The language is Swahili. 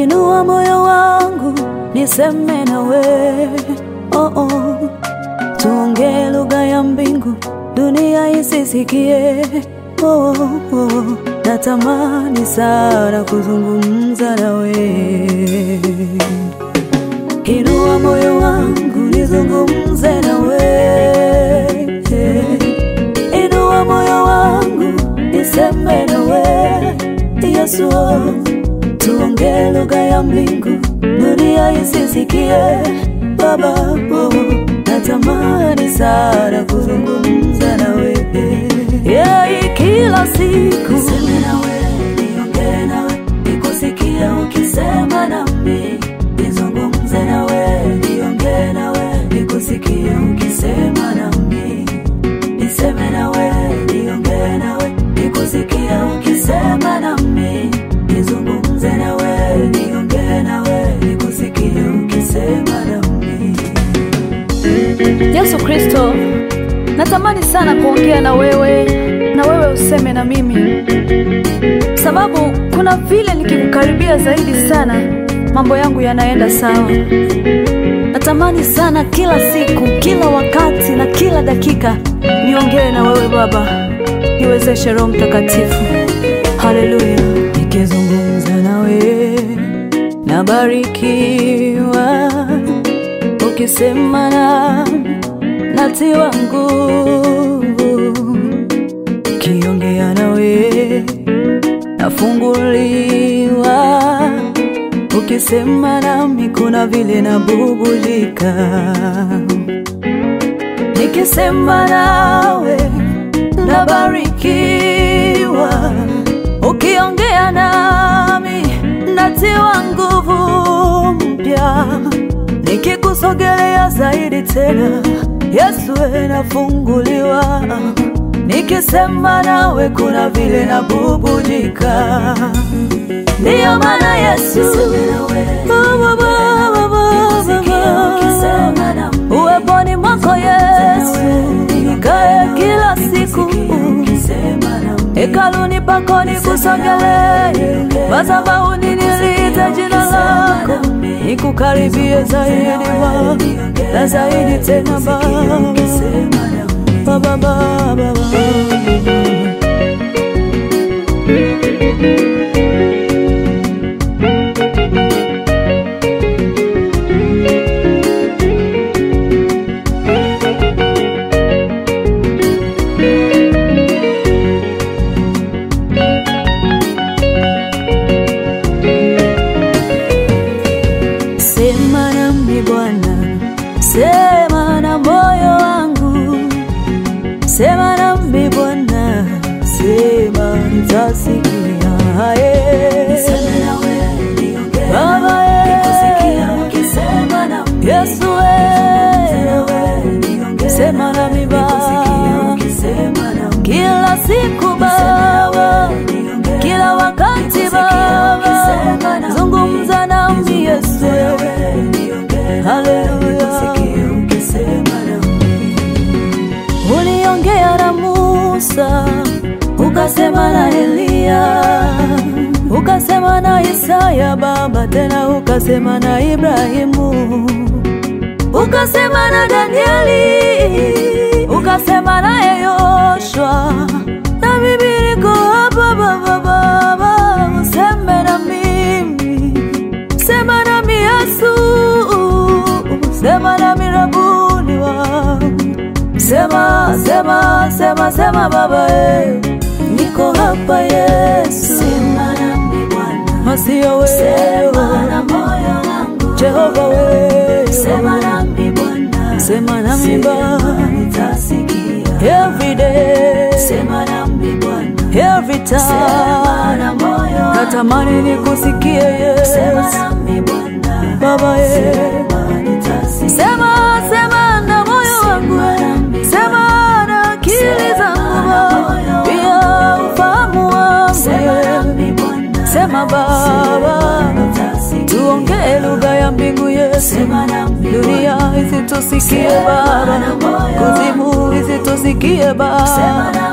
Inua moyo wangu niseme nawe, oh oh. Tuongee lugha ya mbingu, dunia isisikie. Oh, oh. Natamani sana kuzungumza nawe. Inua moyo wangu nizungumze nawe. Inua moyo wangu niseme nawe. Yesu, tuongee lugha ya mbingu, dunia isisikie. Baba, oh, natamani sana kuzungumza nawe. Yeah, kila siku niseme nawe, niongee nawe, nikusikie ukisema nami, nizungumze nawe, niongee nawe, nikusikie ukisema nami, niseme nawe, niongee nawe, nikusikie ukisema nami, nizungumze nawe, niongee nawe, nikusikie ukisema nami. Yesu Kristo, natamani sana kuongea na wewe na wewe useme na mimi, sababu kuna vile nikikukaribia zaidi sana mambo yangu yanaenda sawa. Natamani sana kila siku, kila wakati na kila dakika niongee na wewe Baba, niwezeshe Roho Mtakatifu. Haleluya! Nikizungumza nawe nabarikiwa, ukisema na natiwa nguvu, kiongea nawe nafunguliwa, ukisema nami kuna vile nabubulika, nikisema nawe nabarikiwa, ukiongea nami natiwa nguvu mpya, nikikusogelea zaidi tena Yesu we nafunguliwa, nikisema nawe kuna vile nabubujika. Ndiyo maana Yesu Baba, Baba, Baba, uweponi mwako Yesu nikae kila siku hekaluni pako nikusogelee, madhabahuni niliite jina lako, nikukaribie zaidi Baba na zaidi tena Baba, Baba, Baba, Baba. Sema nami Bwana, sema na moyo wangu, sema nami Bwana, sema nitasikia. Eh. Baba, eh. Yesu, eh. sema nami Baba, kila siku Baba, kila wakati Baba, zungumza nami Yesu, haleluya. Uliongea na Musa, ukasema na Eliya, ukasema na Isaya Baba, tena ukasema na Ibrahimu, ukasema na Danieli, ukasema naye Yoshua, na mimi niko hapa Baba, Baba, useme na mimi, sema nami Yesu, sema nami Rabuni wangu Sema, sema, sema, sema Baba, eh. niko hapa Yesu, sema nami Bwana, sio wewe, sema na moyo wangu Jehova, wewe sema nami Bwana, sema nami Baba, nitasikia every day, sema nami Bwana, every time, sema na moyo wangu natamani nikusikie Yesu, sema nami Bwana, Baba, eh. Sema, sema na moyo wangu, sema na akili zangu, pia ufahamu wangu. Sema Baba, tuongee lugha ya mbingu Yesu, dunia isitusikie Baba, kuzimu isitusikie Baba.